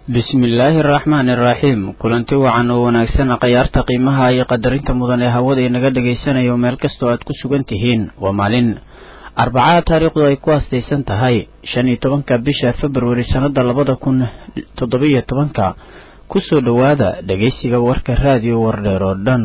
bismillaahi araxmaani iraxiim kulanti wacan oo wanaagsan khayaarta qiimaha iyo qadarinta mudan ee hawada inaga dhagaysanayo meel kastoo aad ku sugan tihiin waa maalin arbacada taariikhdu ay ku aastaysan tahay shan iyo tobanka bisha februari sannada labada kun toddobiyo tobanka kusoo dhowaada dhegaysiga warka raadiyo wardheer oo dhan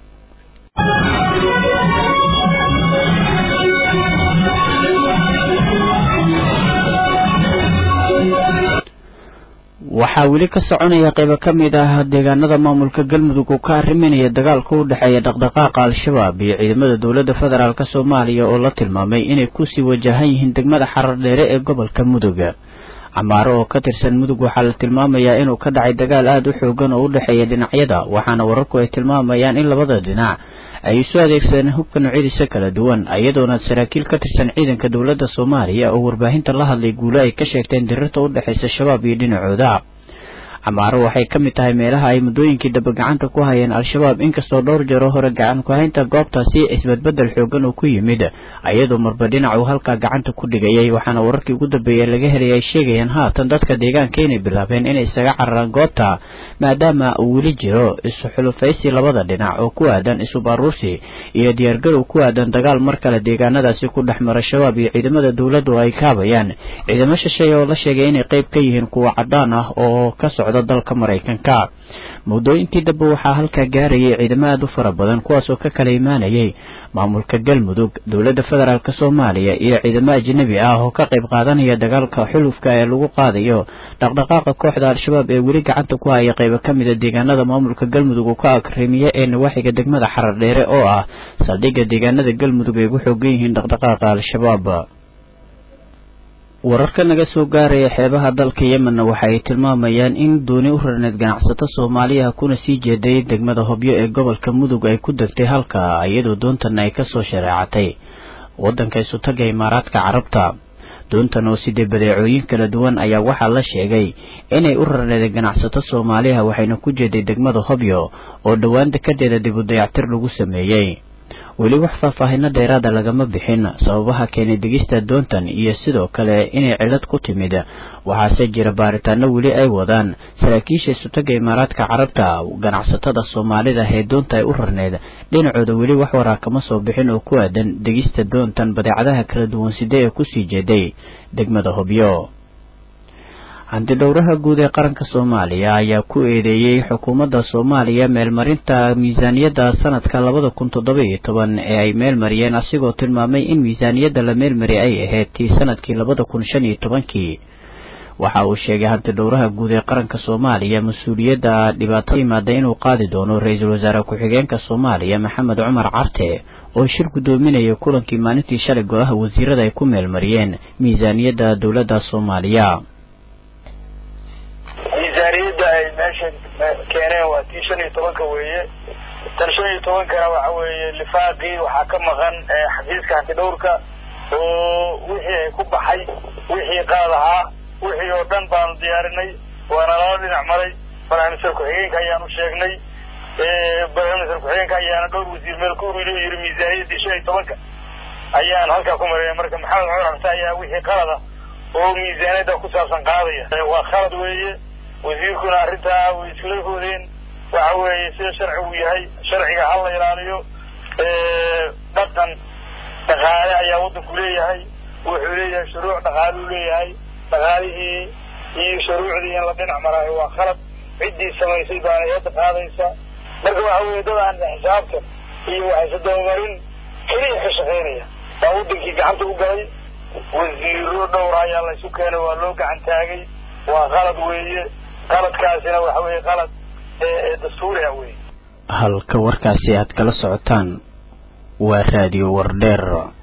waxaa weli ka soconaya qaybo ka mid ah deegaanada maamulka galmudug oo ka arriminaya dagaalka u dhexeeya dhaqdhaqaaqa al-shabaab iyo ciidamada dowladda federaalk soomaaliya oo la tilmaamay inay kusii wajahan yihiin degmada xarar dheere ee gobolka mudug camaaro oo ka tirsan mudug waxaa la tilmaamayaa inuu ka dhacay dagaal aada u xoogan oo u dhexeeya dhinacyada waxaana wararku ay tilmaamayaan in labada dhinac ay isu adeegsadeen hubka noocyadiisa kala duwan iyadoona saraakiil ka tirsan ciidanka dowladda soomaaliya oo warbaahinta la hadlay guulo ay ka sheegteen dirirta u dhexaysa shabaab iyo dhinacooda camaaro waxay ka mid tahay meelaha ay muddooyinkii daba gacanta ku hayeen al-shabaab inkastoo dhowr jeero hore gacan ku-haynta goobtaasi isbedbeddel xoogan uu ku yimid iyadoo marba dhinac uu halkaa gacanta ku dhigayay waxaana wararkii ugu dambeeyey laga helay ay sheegayaan haatan dadka deegaanka inay bilaabeen inay isaga cararaan goobta maadaama uu weli jiro isu xulufaysi labada dhinac oo ku aadan isu baaruursi iyo diyaargarow ku aadan dagaal mar kale deegaanadaasi ku dhex mara shabaab iyo ciidamada dowladdu ay kaabayaan ciidamo shisheeye oo la sheegay inay qayb ka yihiin kuwa cadaan ah oo ka socda dalka maraykanka muddooyinkii dambe waxaa halkaa gaarayay ciidamo aada u fara badan kuwaasoo ka kala imaanayay maamulka galmudug dowladda federaalk soomaaliya iyo ciidamo ajnabi ah oo ka qayb qaadanaya dagaalka xulufka ee lagu qaadayo dhaqdhaqaaqa kooxda al-shabaab ee weli gacanta ku haya qaybo ka mida deegaanada maamulka galmudug uu ka akrimiye ee nawaaxiga degmada xarar dheere oo ah saldhigga deegaanada galmudug ay ugu xoogan yihiin dhaqdhaqaaqa al-shabaab wararka naga soo gaaraya xeebaha dalka yemenna waxa ay tilmaamayaan in dooni u rarneed ganacsato soomaaliya kuna sii jeeday degmada hobyo ee gobolka mudug ay ku degtay halka iyadoo doontan ay kasoo shareecatay waddanka isutaga imaaraadka carabta doontan oo sidee badeecooyin kala duwan ayaa waxaa la sheegay inay u rarneedeen ganacsato soomaaliya waxayna ku jeeday degmada hobyo oo dhowaan dekadeeda dib u dayactir lagu sameeyey weli wax faahfaahino dheeraada lagama bixin sababaha keenay degista doontan iyo sidoo kale inay cilad ku timid waxaase jira baaritaano weli ay wadaan saraakiisha isutaga imaaraadka carabta ganacsatada soomaalida ee doonta ay u rarneed dhinacooda weli wax waraa kama soo bixin oo ku aadan degista doontan badeecadaha kala duwan side ee kusii jeeday degmada hobyo hantidhowraha guud ee qaranka soomaaliya ayaa ku eedeeyey xukuumadda soomaaliya meelmarinta miisaaniyadda sanadka labada kun toddoba iyo toban ee ay meelmariyeen asigoo tilmaamay in miisaaniyadda la meelmari ay ahayd tii sanadkii labada kun shan iyo tobankii waxa uu sheegay hantidhowraha guud ee qaranka soomaaliya mas-uuliyadda dhibaatada yimaada inuu qaadi doono ra-iisul wasaare ku-xigeenka soomaaliya maxamed cumar carte oo shir guddoominaya kulankii maalintii shalay golaha wasiirada ay ku meelmariyeen miisaaniyadda dowladda soomaaliya miisaaniyadda ay meesha keeneen waa tii shan iyo tobanka weeye tan shan iyo tobankana waxa weeye lifaaqii waxaa ka maqan xafiiska hantidhowrka oo wixii ay ku baxay wixii qaad ahaa wixii oo dhan baanu diyaarinay waana lala dhinac maray barnaamijka ku-xigeenka ayaanu sheegnay barnaamijka ku-xigeenka ayaana dhowr wasiir meel ku ururiy yiri miisaaniyaddii shan iyo tobanka ayaan halkaa ku maraya marka maxamed cumar xabse ayaa wixii qalada oo miisaaniyadda ku saabsan qaadaya waa khalad weeye wasiirkuna arrintaa way iskula hoodeen waxa weeye sida sharcigu yahay sharciga ha la ilaaliyo dhaqan dhaqaale ayaa waddanku leeyahay wuxuu leeyahay shuruuc dhaqaaluu leeyahay dhaqaalihii iyo shuruucdii in la dhinac maraayo waa khalad ciddii samaysay baana eedda qaadaysa marka waxa weeye dad aan xisaabtan iyo waxayse dabamarin keliya ka shaqaynaya baa waddankii gacanta u galay wasiiro dhowra ayaa laysu keenay waa loo gacan taagay waa qalad weeye qaladkaasina waxa weeye qalad dastuuriha weeye halka warkaasi aad kala socotaan waa raadiyo wardheer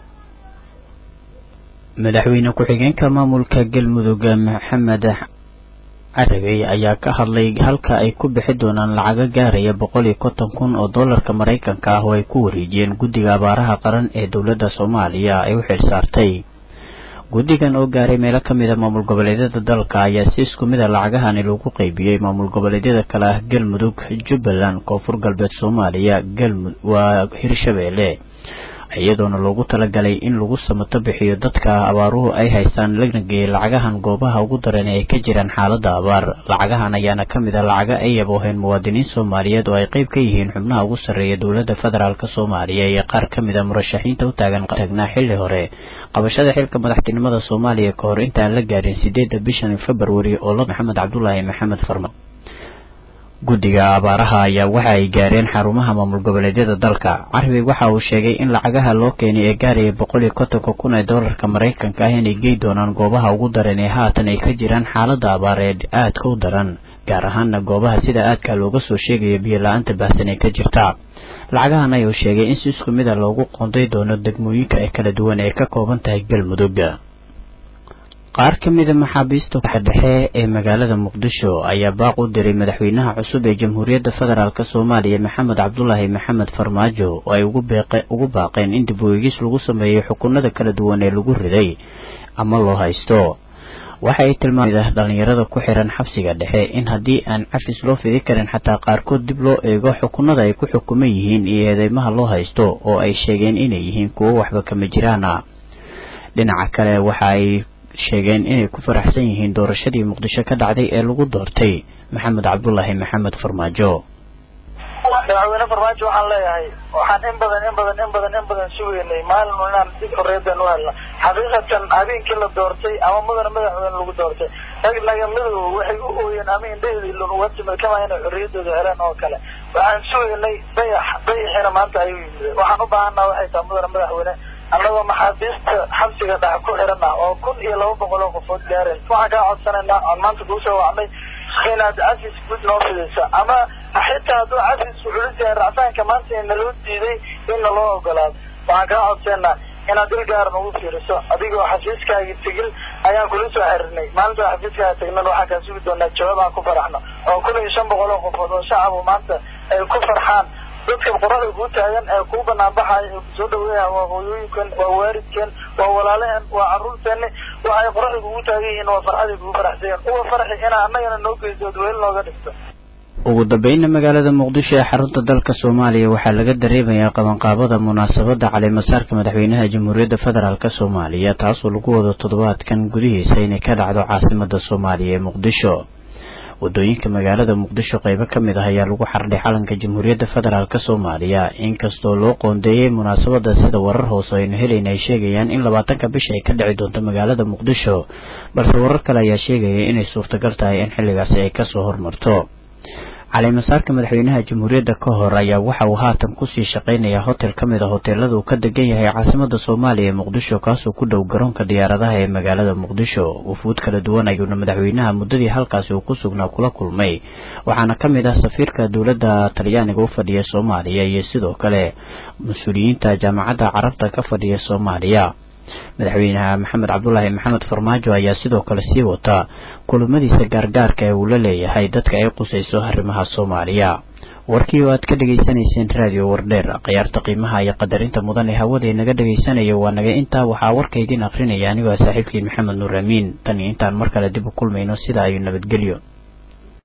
madaxweyne ku-xigeenka maamulka galmudug maxamed carabey ayaa ka hadlay halka ay ku bixi doonaan lacaga gaaraya boqol iyo konton kun oo dollarka maraykanka ah oo ay ku wareejiyeen guddiga abaaraha qaran ee dowladda soomaaliya ay u xilsaartay guddigan oo gaaray meelo ka mid a maamul goboleedyada dalka ayaa si isku mid a lacagahani lagu qaybiyey maamul goboleedyada kale ah galmudug jubbaland koonfur galbeed soomaaliya galmud waa hirshabeelle iyadoona loogu talagalay in lagu samato bixiyo dadka abaaruhu ay haystaan lana geeyay lacagahan goobaha ugu daran ee ay ka jiraan xaaladda abaar lacagahan ayaana ka mid a lacaga ay yabooheen muwaadiniin soomaaliyeed oo ay qayb ka yihiin xubnaha ugu sarreeya dowladda federaalk soomaaliya iyo qaar ka mid a murashaxiinta u taagan taagnaa xilli hore qabashada xilka madaxtinimada soomaaliya ka hor intaan la gaarin sideedda bishan februari oo la maxamed cabdulaahi maxamed farma guddiga abaaraha ayaa waxa ay gaareen xarumaha maamul goboleedyada dalka carabi waxa uu sheegay in lacagaha loo keenay ee gaaraya boqol iyo kontonka kun ee doolarka maraykanka ah inay gey doonaan goobaha ugu daran ee haatan ay ka jiraan xaaladda abaareed aadka u daran gaar ahaana goobaha sida aadka looga soo sheegayo biyo la-aanta baahsan ee ka jirta lacagahan ayuu sheegay in si isku mid a loogu qoonday doono degmooyinka ee kala duwan ee ka kooban tahay galmudug qaar ka mida maxaabiista dhexe ee magaalada muqdisho ayaa baaq u diray madaxweynaha cusub ee jamhuuriyadda federaalk soomaaliya maxamed cabdulaahi maxamed farmaajo oo ay ugu baaqeen in dib u eegis lagu sameeyo xukunada kala duwan ee lagu riday ama loo haysto waxa ay tilmaamida dhalinyarada ku xiran xabsiga dhexe in haddii aan cafis loo fidi karin xataa qaarkood dib loo eego xukunada ay ku xukuman yihiin iyo eedeymaha loo haysto oo ay sheegeen inay yihiin kuwo waxba kama jiraana dhinaca kale waxa ay sheegeen inay ku faraxsan yihiin doorashadii muqdisho ka dhacday ee lagu doortay maxamed cabdulaahi maxamed farmaajo madaxweyne farmaajo waxaan leeyahay waxaan in badan in badan in badan in badan sugeynay maalin inaan dib xorriyadan u helno xaqiiqatan habeenkii la doortay ama mudana madaxweyne lagu doortay rag nagamidooda waxay u ooyeen ama indhaheedii lun uga timid kama inay xorriyadooda heleen oo kale waxaan sugeynay dayax dayaxiina maanta ayuu yimid waxaan u baahanaa waxay tahay mudana madaxweyne annagoo maxaabiista xabsiga dhex ku xiran ah oo kun iyo laba boqol oo qofood gaareen waxaan kaa codsanaynaa oon maanta kuu soo wacnay inaad cafis guud noo fidayso ama xitaa hadduu cafisku culus yahay racfaanka maanta naloo diiday in naloo ogolaado waxaan kaa codsanaa inaad il gaaran ugu fiiriso adigoo xafiiskaagi tegin ayaan kula soo xiriirnay maalinta xafiiskaaga tegnan waxaan kaa sugi doonaa jawaab aan ku faraxno oo kun iyo shan boqol oo qofood oo shacabu maanta ay ku farxaan dadka qoraxda kuu taagan ee kuu banaanbaxaya ee kusoo dhaweeya waa hooyooyinkan waa waalidkan waa walaalehen waa carruurteeni waxay qoraxda kugu taagan yihiin waa farxaday kugu faraxsayan uwa farxi inaa annagana noo geyso ood weel nooga dhigto ugu dambeynna magaalada muqdisho ee xarunta dalka soomaaliya waxaa laga dareemayaa qabanqaabada munaasabadda caleemasaarka madaxweynaha jamhuuriyadda federaalk soomaaliya taasoo lagu wado toddobaadkan gudihiisa inay ka dhacdo caasimada soomaaliya ee muqdisho wadooyinka magaalada muqdisho qeybo ka mid ah ayaa lagu xardhay calanka jamhuuriyadda federaalk soomaaliya inkastoo loo qoondeeyey munaasabada sida warar hoose aynu helayna ay sheegayaan in labaatanka bisha ay ka dhici doonto magaalada muqdisho balse warar kale ayaa sheegaya inay suurtagal tahay in xilligaasi ay kasoo hormarto caleemasaarka madaxweynaha jamhuuriyadda ka hor ayaa waxa uu haatan kusii shaqaynayaa hotel ka mid a hoteelada uu ka degan yahay caasimada soomaaliya ee muqdisho kaasoo ku dhow garoonka diyaaradaha ee magaalada muqdisho wufuud kala duwan ayuuna madaxweynaha muddadii halkaasi uu ku sugnaa kula kulmay waxaana ka mid ah safiirka dowladda talyaaniga u fadhiya soomaaliya iyo sidoo kale mas-uuliyiinta jaamacadda carabta ka fadhiya soomaaliya madaxweynaha maxamed cabdulaahi maxamed farmaajo ayaa sidoo kale sii wata kulamadiisa gaargaarka ee uu la leeyahay dadka ay qusayso arrimaha soomaaliya warkii oo aad ka dhegaysanayseen raadiyo wardheer khiyaarta qiimaha iyo qadarinta mudan ee hawada inaga dhegaysanayo waa naga intaa waxaa warka idiin akrinaya anigoo saaxiibkiin maxamed nuur amiin tan iyo intaan mar kale dib u kulmayno sidaa ayuu nabadgelyo